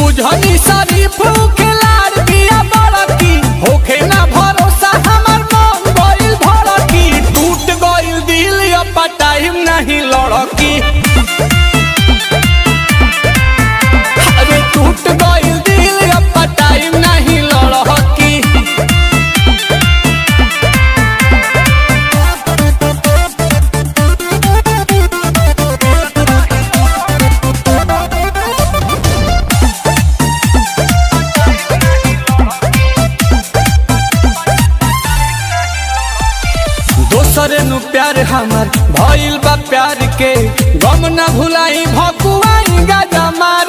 बुझनी शरीफ खिलाड़ बिया बड़की होखे ना भरोसा हमर मन गइल भड़की टूट गइल दिल अब टाइम नहीं लड़की अरे टूट गइल दिल अब टाइम नहीं लड़की दोसरे नु प्यार हमर भइल बा प्यार के गम न भुलाई भकुआई गाजा मार